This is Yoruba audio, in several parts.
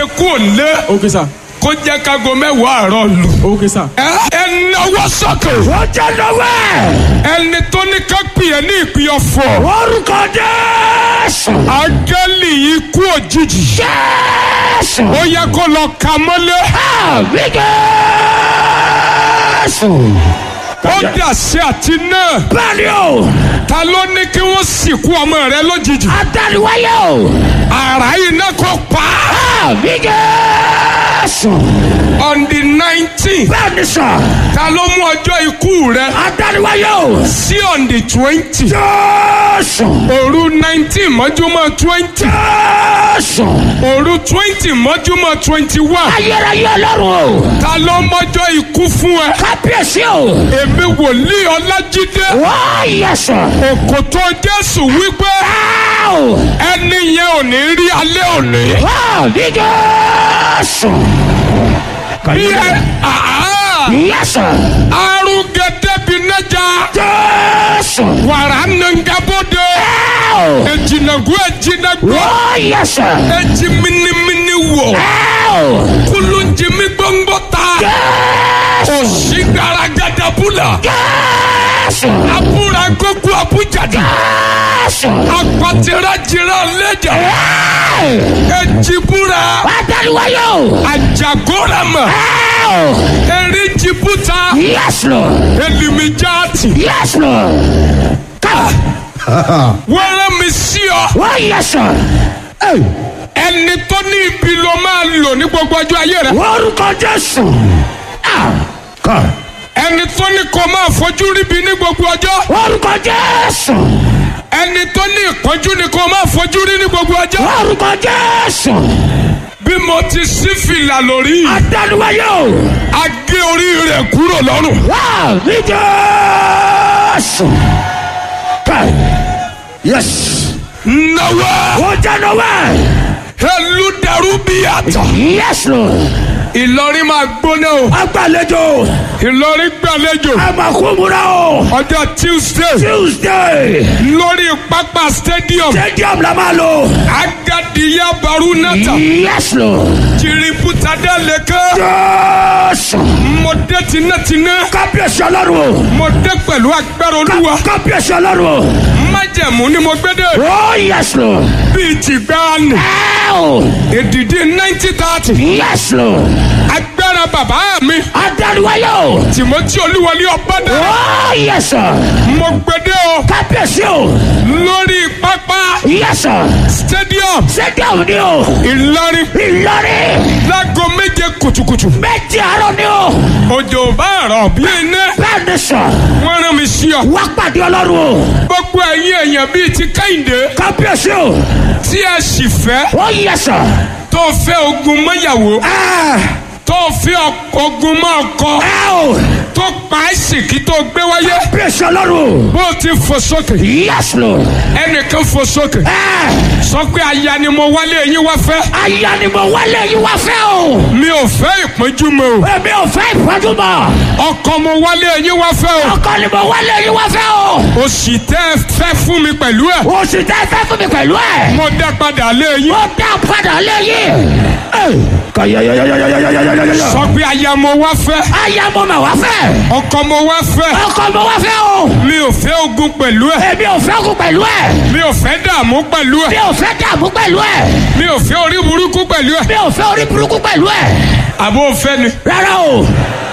jáde kúrò lé ok sir kó jẹ́ kágo mẹ́wàá àárọ̀ lù. ok sir. ẹ ẹ náwó sókè. ó jẹ́ lọ́wọ́ ẹni tó ní ká pè é ní ìpín ọ̀fọ̀. orúkọ jésù áńgẹ́lì ikú òjijì. jésù ó yẹ kó lọ ka mọ́lé. àmì jésù. ó dàsí àti náà. bẹ́ẹ̀ni o ta ló ní kí wọ́n sìnkú ọmọ rẹ lójijì. adániwáyé o àrà iná kò pa á. àmì jésù. on the nineteen. bẹ́ẹ̀ni sọ ta ló mú ọjọ́ ikú rẹ adániwáyé o sí on the twenty. jésù òru nineteen mọ́júmọ́ twenty. jésù. òru twenty mọ́júmọ́ twenty one. ayérayé ọlọ́run o ta ló mọ́jọ́ ikú fún ẹ. kábíyèsí o èmi wòlíì ọlájídé. wọ́n yẹ sọ. òkòtò jésù wípé Áò! ẹni yẹn ò ní rí alẹ́ òní. àmì jésù. bí ẹ àá yẹsọ. arúgẹdẹ bí nẹja jésù. wàrà nàngàbọdẹ Áò! ejinagu ejinagbọ wọ́n yẹ sọ. eji minimini wọ Áò! kulunjimi gbọngbọ ta jésù. òsì garagada bula jésù. abúra gbogbo abújada jésù. apatira jira lẹjà ejibura adániwáyé o. ajagorama Áò! erijibuta yes lord. elimijati yes lord. ká. wẹrẹ mi sí ọ wọ́n yẹ sọ. ẹni tó ní ibi ló máa lò ní gbogbo ọjọ́ ayé rẹ orúkọ jésù. Ah, ká. ẹni tó ní kó máa fojú ríbi ní gbogbo ọjọ́ orúkọ jésù. ẹni tó ní ìpọ́njú ni kó máa fojú rí ní gbogbo ọjọ́ orúkọ jésù. bí mo ti sí fìlà lórí adániwáyé o. a gé orí rẹ̀ kúrò lọ́rùn wá mi jésù. ká. yes. náwó ó jẹ́ nọ́wẹ́. elúdarú bí àtọ̀ yes lord. ìlọrin máa gbóná o agbàlejò. ìlọrin gbàlejò àmàkùnmùrà o. ọjọ́ tuesday tuesday. lórí pápá stadium stadium la máa lò. agadiya barunata yes lord. jìrìbùtàdé lẹ́kẹ́ jésù. mo dé tinátiná kábíyèsí ọlọ́run o. mo dé pẹ̀lú agbára olúwa kábíyèsí ọlọ́run o. májẹ̀mú ni mo gbé dé ó yes lord. bíi ti gbáàánù Ow! èdìdí ninety thirty yes lord. agbára bàbá mi adániwáyé o. tìmọ́tì olúwọlé ọ̀bádà ó yes sir. mo gbé dé o kábíyèsí o. lórí pápá yes sir. stadium stadium ni o. ìlọrin ìlọrin. láago méje kùtùkùtù méjì àárọ̀ ni o. òjò bá rọ̀ bí iná bẹ́ẹ̀ ni sọ. wọ́n rán mi sí ọ wá pàdé ọlọ́run o. gbogbo ẹ̀yin èèyàn bíi ti kẹ́hìndé kábíyèsí o. tí ẹ sì fẹ́ ó yes sir. tó fẹ́ ogun mọ́yàwó ẹ tó fẹ́ ọk- ogun mọ́ ọkọ ẹ o. tó pa àìsìkí tó gbé wáyé kábíyèsí ọlọ́run o. bó ti fò sókè yes lord. ẹnìkan fò sókè ẹ sọ pé aya ni mo wálé yín wá fẹ́ aya ni mo wálé yín wá fẹ́ o. mi ò fẹ́ ìpọ́njú mọ́ o èmi ò fẹ́ ìpọ́njú mọ́. ọkọ mo wálé yín wá fẹ́ o ọkọ ni mo wálé yín wá fẹ́ o. òsì tẹ́ ẹ fẹ́ fún mi pẹ̀lú ẹ̀ oṣù tẹ́ fẹ́ fún mi pẹ̀lú ẹ̀. mo dá padà lé yín ó dá padà lẹ́yìn. kàyàyàyàyàyàyàyàyàyà. sọ pé aya mo wá fẹ́ aya mo mà wá fẹ́. ọkọ mo wá fẹ́ ọkọ mo wá fẹ́ o. mi ò fẹ́ ogun pẹ̀lú ẹ̀ èmi ò fẹ́ kú pẹ̀lú ẹ̀. mi ò fẹ́ dààmú pẹ̀lú mi ẹ̀ ò fẹ́ dààmú pẹ̀lú ẹ̀. mi ò fẹ́ orí burúkú pẹ̀lú ẹ̀ mi ò fẹ́ orí burúkú pẹ̀lú ẹ̀. àbó fẹ́ ni rárá o.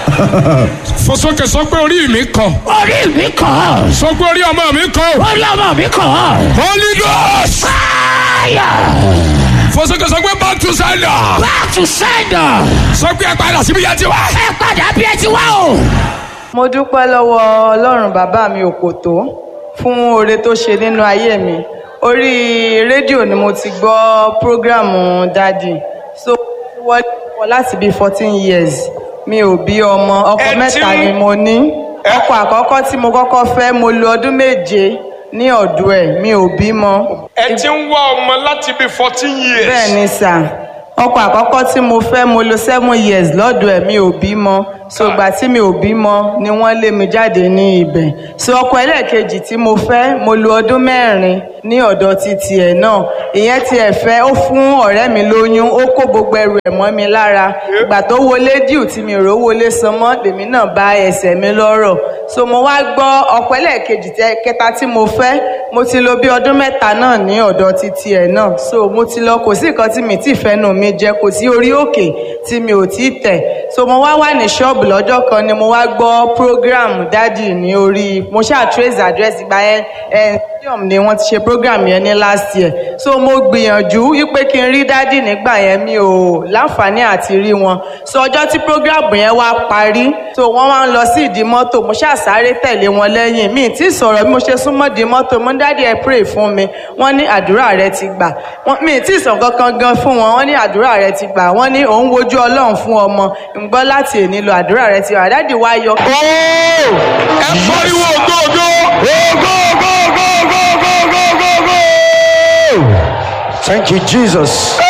fosókè sọ pé orí mi kàn orí mi kàn. sọ pé orí ọmọ mi kàn o orí ọmọ mi kàn. holy ghost fire. fosókè sọ pé back to sender back to sender. sọ pé ẹ padà síbi yẹn ti wá. ẹ padà bí ẹ ti wá o. mo dúpẹ́ lọ́wọ́ ọlọ́run bàbá mi òkòtó fún oore tó ṣe nínú ayé mi orí rédíò ni mo ti gbọ́ prógrámù dádì so mo wọlé wọ láti bíi fourteen years mi ò bí ọmọ ọkọ Ẹ ti mẹ́ta ń- ni mo ní Ẹ- ọkọ àkọ́kọ́ tí mo kọ́kọ́ fẹ́ mo lo ọdún méje ní ọ̀dọ̀ ẹ̀ mi ò bímọ ẹ ti ń wá ọmọ láti bí fourteen years. bẹ́ẹ̀ ni sà ọkọ àkọ́kọ́ tí mo fẹ́ mo lo seven years lọ́dọ̀ ẹ̀ mi ò bímọ so ìgbà tí mi ò bímọ ni wọ́n lé mi jáde ní ibẹ̀ so ọkọ ẹlẹ́ẹ̀kejì tí mo fẹ́ mo lo ọdún mẹ́rin ní ọ̀dọ̀ títí ẹ̀ náà ìyẹn tí ẹ̀ fẹ́ ó fún ọ̀rẹ́ mi lóyún ó kó gbogbo ẹrù ẹ̀ mọ́ mi lára ìgbà tó wọlé díù tí mi rò wọlé san mọ́ lèmi náà bá ẹsẹ̀ mi lọ́rọ̀ so mo wá gbọ́ ọkọ ẹlẹ́ẹ̀kejì tẹ kẹta tí mo fẹ́ mo ti lo bí ọdún mẹ́ta náà ní ọ̀dọ̀ títí ẹ̀ náà so mo ti lọ kò sí nǹkan tí mi ti fẹ́nu mi jẹ kò sí orí òkè tí mi ò tí tẹ̀ so mo wá wà ní ṣọ́ọ̀bù lọ́jọ́ kan ni mo wá gbọ́ program dádì ní orí mo ṣáà trace address ìgbà yẹn ẹ̀ stadium ni wọ́n ti ṣe program yẹn ní last year so mo gbìyànjú wípé kí n rí dádì nígbà yẹn mi ò láǹfààní àti rí wọn so ọjọ́ tí program yẹn wá parí so wọ́n wá ń lọ sí ìdí mọ́tò mo ṣáà sáré tẹ̀lé wọn lẹ́yìn mi ì tí sọ̀rọ̀ bí mo ṣe súnmọ́ di mọ́tò mo ní dádì ẹ pray fún mi wọ́n ní àdúrà rẹ ti gbà Wọ́n- mi ì tí sàn kankan gan fún wọn wọ́n ní àdúrà rẹ ti gbà wọ́n ní òun wojú ọlọ́run fún ọmọ ń gbọ́ láti èní lọ àdúrà rẹ ti gbà dádì wá yọ Ó! ẹ pariwo ògógó. Go, go, go, go, go, go, go, go, go. Thank you, Jesus.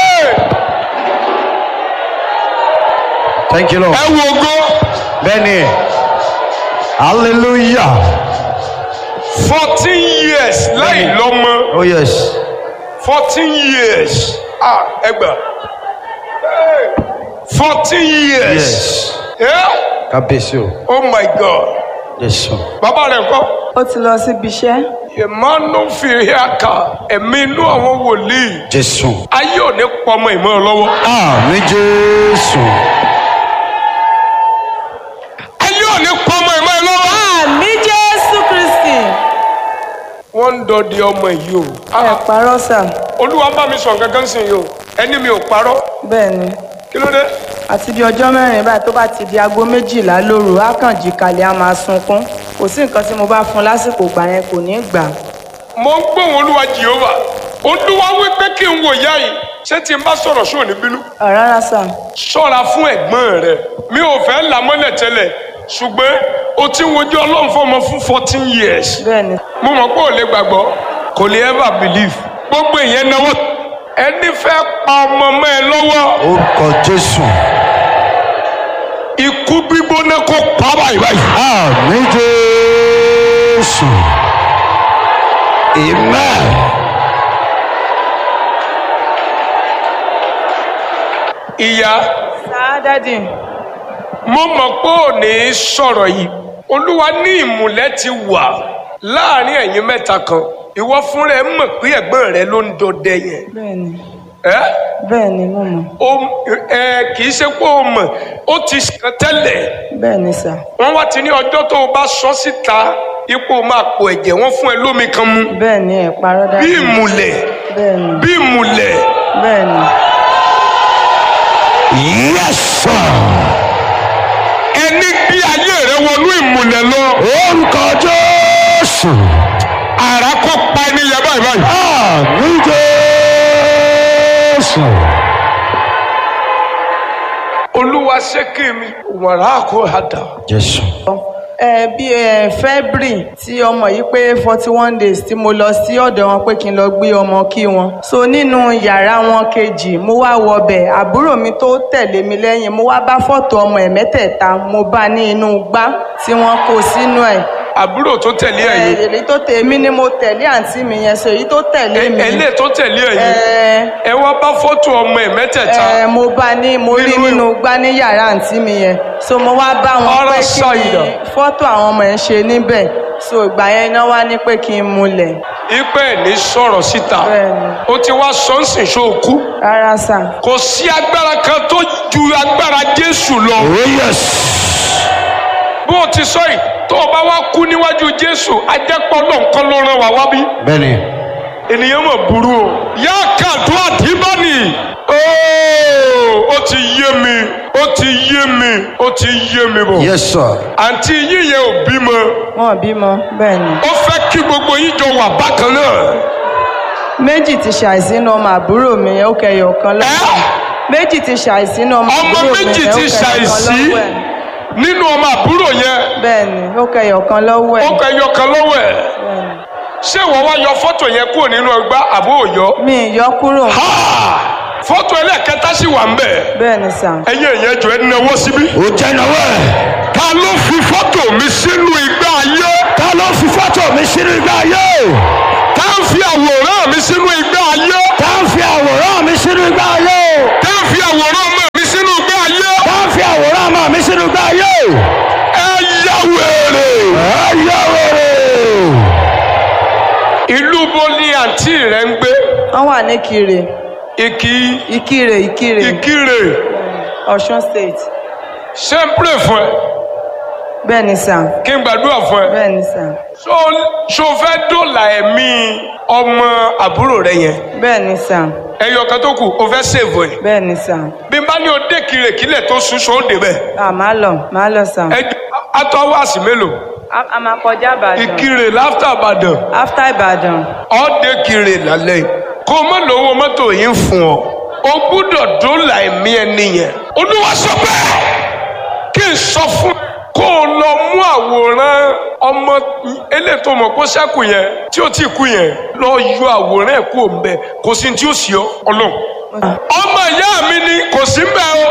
Thank you, Lord. ẹ wo ògo Benny. Hallelujah. fourteen years láì lọ́mọ Oh, yes. fourteen years ah ẹ gbà fourteen years Yes. Yeah? Kabesio. oh my god Yes, sir. bàbá rẹ̀ kọ́ ó ti lọ síbi iṣẹ́ emmanuel fìhíàkà ẹ̀mí inú àwọn wòlíì Jesus. ayé ò ní pọmọ ìmọ̀ ẹ lọ́wọ́ Àmì Jésù. ayé ò ní pọmọ ìmọ̀ ẹ lọ́wọ́. àmì jésù kristi wọ́n ń dọdẹ ọmọ yìí o ẹ parọ́ sà olúwa bá mi sọ nǹkan kan sí yìí o ẹni mi ò parọ́ bẹ́ẹ̀ ni kí ló dé àti bí ọjọ́ mẹ́rin báyìí tó bá ti di aago méjìlá lóru á kàn jí kalẹ̀ á máa sunkún kò sí nǹkan tí mo bá fún un lásìkò gbà yẹn kò ní í gbà mo ń gbóhùn olúwa jehova olúwa wí pé kí n wò yá yìí ṣé tí n bá sọ̀rọ̀ sóò ní bínú Ah, rárá sà ṣọ́ra fún ẹ̀gbọ́n rẹ mi ò fẹ́ là mọ́lẹ̀ tẹ́lẹ̀ ṣùgbọ́n o ti ń wojú ọlọ́run fún ọmọ fún fourteen years bẹ́ẹ̀ ni mo mọ̀ pé ò lè gbàgbọ́ kò lè ever believe gbogbo ìyẹn náwó ẹni fẹ́ pa ọmọ mọ́ ẹ lọ́wọ́ Orúkọ Jésù. ikú gbígbóná kó pa báyìí báyìí. Àmì Jésù. Amen. ìyá sáà dádì mo mọ̀ pé ò ní sọ̀rọ̀ yìí olúwa ní ìmùlẹ̀ ti wà láàrin ẹ̀yin mẹ́ta kan ìwọ fúnra ẹ mọ̀ pé ẹ̀gbọ́n rẹ ló ń dọdẹ yẹn bẹ́ẹ̀ ni ẹ́ bẹ́ẹ̀ ni mo mọ̀ o ẹ kì í ṣe pé o mọ̀ ó ti sàn tẹ́lẹ̀ bẹ́ẹ̀ ni sà wọ́n wá ti ní ọjọ́ tó o bá sọ síta ipò máa pò ẹ̀jẹ̀ wọ́n fún ẹ lómi kan mu bẹ́ẹ̀ ni ẹ parọ́ bí dádì ìmùlẹ̀ bẹ́ẹ̀ ni bí ìmùlẹ̀ bẹ́ẹ̀ ni Yes, sir. ẹni gbé ayé rẹ wọnú ìmùlẹ̀ lọ Orúkọ Jésù. àrà kó pa ẹni yẹn báyìí báyìí. Àmì Jésù. olúwa ṣé kí mi wàrà kó hàdà. Jésù. ẹ bí ẹ february tí ọmọ yìí pé forty one days tí mo lọ sí ọ̀dọ̀ wọn pé kí n lọ gbé ọmọ kí wọn so nínú yàrá wọn kejì mo wá wọbẹ̀ àbúrò mi tó tẹ̀lé mi lẹ́yìn mo wá bá fọ́tò ọmọ ẹ̀ mẹ́tẹ̀ẹ̀ta mo bá ní inú gbá tí wọ́n kó sínú ẹ̀ àbúrò tó tẹ̀lé ẹ, ẹ̀yìn èyí tó tẹ̀ mí ni mo tẹ̀lé àǹtí mi yẹn so èyí tó tẹ̀lé mi ẹlẹ́ tó tẹ̀lé ẹ̀yìn ẹ ẹ wá bá fọ́tò ọmọ ẹ̀ mẹ́tẹ̀ẹ̀ta ẹ mo bá ní mo rí Nínú- nínú gbá ní yàrá àǹtí mi yẹn so mo wá bá wọn Ọ̀rọ̀ pé sọ kí ìdọ̀. ni fọ́tò àwọn ọmọ yẹn ṣe níbẹ̀ so ìgbà yẹn iná wá ní pé kí n múlẹ̀ ipe ẹ̀ ní sọ̀rọ̀ síta Bẹ́ẹ̀ni. ó ti wá sọ́nsìn ṣóòkú rárá sà kò sí agbára kan tó ju agbára jésù lọ Oh, yes. bó o ti sọ yìí tó o bá wá kú níwájú jésù ajẹ́pọ̀ lọ́nkán ló rán wa wá bí Bẹ́ẹ̀ni. ènìyàn mọ̀ burú o yá kàdó àdìbọ́nì ooo ó ti yé mi ó ti yé mi ó ti yé mi bọ̀ Yes, sir. àǹtí yíyẹ ò bímọ wọn ò bímọ bẹ́ẹ̀ ni ó fẹ́ kí gbogbo yín jọ wà bákan náà méjì ti ṣàìsínú ọmọ àbúrò mi yẹn ó kẹyọ kan lọ́wọ́ ẹ̀. méjì ti ṣàìsínú ọmọ ọmọ àbúrò mi méjì yẹn ó ti kẹyọ kan ṣàìsí lọ́wọ́ ẹ̀. nínú ọmọ àbúrò yẹn bẹ́ẹ̀ ni ó kẹyọ kan lọ́wọ́ ó ẹ̀ kọ ẹyọ kan lọ́wọ́ ẹ̀ Bẹ́ẹ̀ ni. ṣé ìwọ wá yọ fọ́tò yẹn kúrò nínú ọgbà àbó òyọ. mi ì yọ kúrò Ha! fọ́tò ẹlẹ́ẹ̀kẹta sì wà ń bẹ̀ bẹ́ẹ̀ ni sà ẹ̀yin èèyàn jọ ẹ náwó síbí. ó jẹ́ náwó ẹ̀. ta ló fi fọ́tò mi sínú igbá ayé ta ló fi fọ́tò mi sínú igbá ayé. tá ń fi àwòrán mi sínú igbá ayé tá ń fi àwòrán mi sínú igbá ayé. tá ń fi àwòrán ọmọ mi sínú igbá ayé tá ń fi àwòrán ọmọ mi sínú igbá ayé. ẹ yá wèrè. ẹ yá wèrè. ìlú bo ni àǹtí rẹ ń gbé wọ́n wà ní kire ìkí ìkirè ìkirè ìkírè ọ̀ṣun state ṣé ń pè fún ẹ bẹ́ẹ̀ ni sà kí n gbàdúrà fún ẹ. bẹ́ẹ̀ ni sà so so fẹ́ dòlà ẹ̀mí ọmọ àbúrò rẹ yẹn bẹ́ẹ̀ ni sà ẹyọ kan tó kù o fẹ́ sèvò ẹ̀ bẹ́ẹ̀ ni sà bí n bá ní o dé kiri kílẹ̀ tó sùn sọ ó dé bẹ́ẹ̀ à máa lọ máa lọ sà ẹ atọ́ wá sí mélòó a a máa kọjá ìbàdàn ìkirè láfítà àbàdàn after ìbàdàn ọ́ dé kiri lálẹ́ yìí kó o má lówó mọ́tò yìí ń fún ọ o gbúdọ̀ dòlà ẹ̀mí ẹni yẹn olúwa sọ bẹ́ẹ̀ kí n sọ fún ẹ kó o lọ mú àwòrán ọmọ elétò mọ̀ kó sẹ́kù yẹn tí ó ti kú yẹn lọ yọ àwòrán ẹ̀ kú òǹbẹ kò sí tí ó sì ọ ọlọ́run ọmọ ìyá mi ni kò sí mbẹ o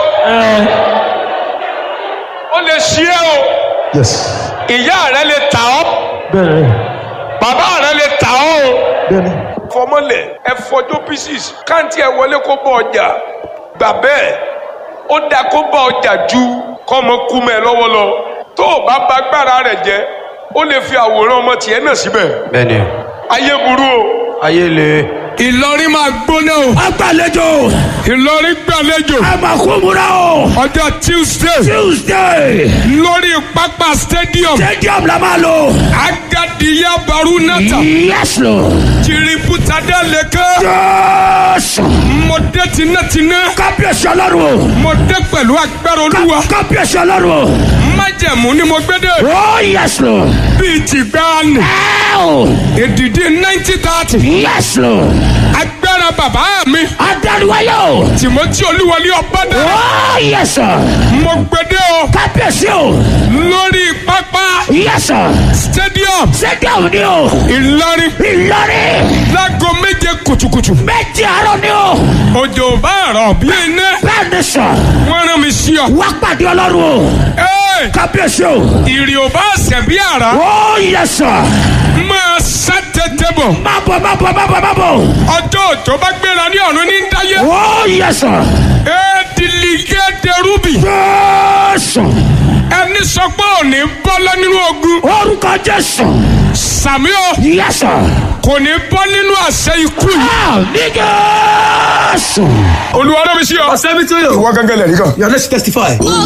ó lè ṣí ẹ o yes. ìyá rẹ lè tà ọ bẹ́ẹ̀ni bàbá rẹ lè tà ọ o bẹ́ẹ̀ni. fọmọlẹ ẹ fọjọ pieces káǹtì ẹ wọlé kó bọ ọjà gbà bẹ́ẹ̀ ó dáa kó bọ ọjà ju kọmọ kú mẹ lọ́wọ́ lọ tó o bá ba agbára rẹ jẹ ó lè fi àwòrán ọmọ tiẹ̀ náà síbẹ̀ bẹ́ẹ̀ni. ayé burú o. ayé le. Ìlọrin máa gbóná o agbàlejò Ìlọrin gbàlejò àmàkùnmùrà o ọjọ́ Tuesday tuesday lórí pápá stadium stadium la máa lò. Agadiya Barunata yes lord. Jiributada Leke jésù. Mọ̀dé tinátiná kábíyèsí ọlọ́run o. Mọ̀dé pẹ̀lú agbára olúwa kábíyèsí ọlọ́run o. májẹ̀mú ni mo gbé dé oh yes lord. bíi tìgbàanì ẹ o. èdìdí ninety thirty yes lord. agbára bàbá mi adániwáyé o. Timothy Olúwọlé Ọbádà oh yes sir. mo gbé dé o kábíyèsí o. lórí pápá yes sir. stadium stadium ni o. Ìlọrin ìlọrin. láago méje kùtùkùtù méjì àárọ̀ ni o. òjò bá rọ̀ bí iná bẹ́ẹ̀ ni sọ. wọ́n rán mi sí ọ. wá pàdé ọlọ́run o. Ẹ́, kábíyèsí o. ìrì ò bá ṣẹ̀ bí àrá oh yes sir. máa sá tètè bọ̀ má bọ̀ má bọ̀ má bọ̀ má bọ̀. ọjọ́ òjò bá gbéra ní ọ̀run ní dáyé oh yes sir. éèdìlígé derúbì jésù. ẹni sọ pé òní bọ́lá nínú ogun orúkọ jésù. sàmí o yes sir. kò ní bọ́ nínú àṣẹ ikú yìí. ah ní jésù. olúwa rán mi sí ọ. I'll send it to you. ìwọ gángan lẹ̀ rí kan. Yeah, let's testify.